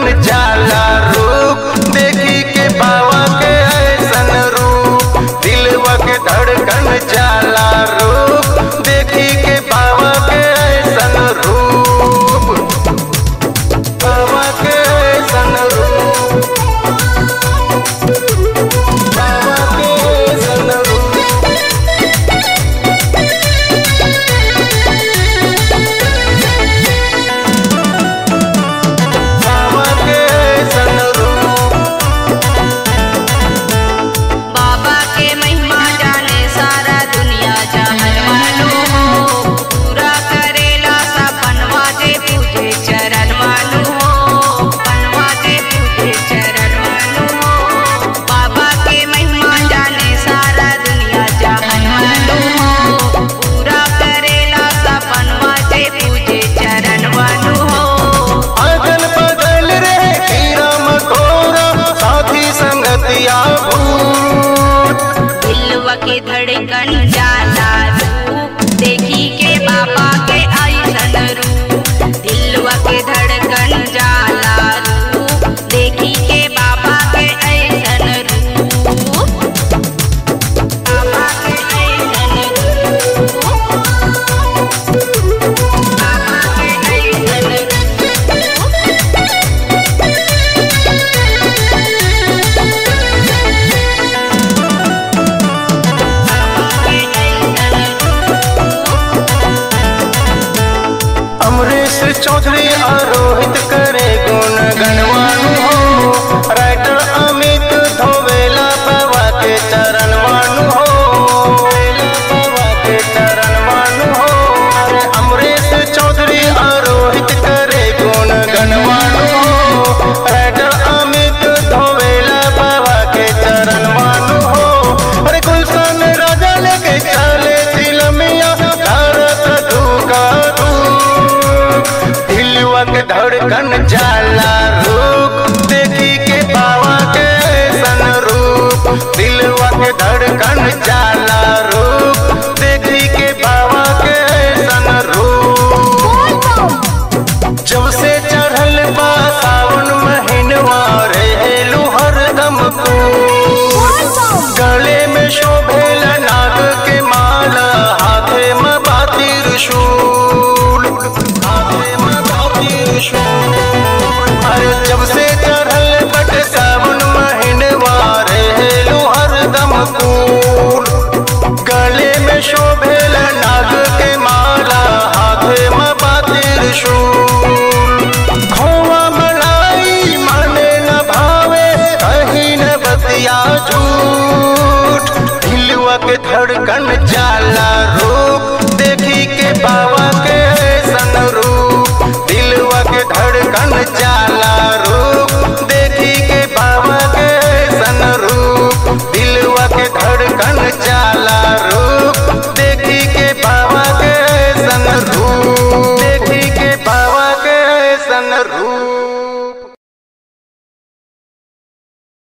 धड़कन जाला रूप देखी के बाबा के ऐसन रूप दिलवा के धड़कन जाला रूप देखी के बाबा के ऐसन रूप बाबा के ऐसन रूप बाबा के ऐसन रूप बाबा के ऐसन रूप बाबा के महिमा जाने सारा दुनिया जहर मालूम हो पूरा करेला सपनवा जे पूजे चरण मालूम हो पनवा जे पूजे चरण मालूम हो बाबा के महिमा जाने सारा दुनिया जहर मालूम हो पूरा करेला सपनवा जे पूजे चरण मालूम हो अगल बगल रे कीड़ा मकोड़ा साथी संगतिया भूत दिलवा के धड़कन जाला रूप देखी के बाबा के ऐसन रूप दिलवा के धड़कन जाला रूप देखी के बाबा के ऐसन रूप बाबा के ऐसन रूप बाबा के ऐसन अमरीश चौधरी आरोहित करे गुण गणवानु हो राइटर अमित धोवेला बाबा के चरण मानु हो बाबा के चरण मानु हो अरे अमरीश चौधरी आरोहित करे गुण गणवानु हो राइटर अमित धोवेला बाबा के चरण मानु हो अरे गुलशन राजा लेके चले दिलमिया भारत धूका धूप दिलवा के धड़कन जाला रूप देखी के बाबा के सन रूप दिलवा के धड़कन जाला रूप देखी के बाबा के सन रूप जब से चढ़ल बा सावन महीनवा रहेलू हरदम कूल गले में शोभेल नाग के माला हाथे में बाती त्रिशूल हाथे में बाती त्रिशूल अरे जब से चढ़ल बट सावन महीनवा रहेलू हरदम कूल गले में शोभेल नाग के माला हाथे में बाती त्रिशूल खोवा मलाई माने न भावे कहीं न बतिया झूठ दिलवा के धड़कन जाला रूप देखी के बाबा के सन रूप दिलवा के धड़कन जाला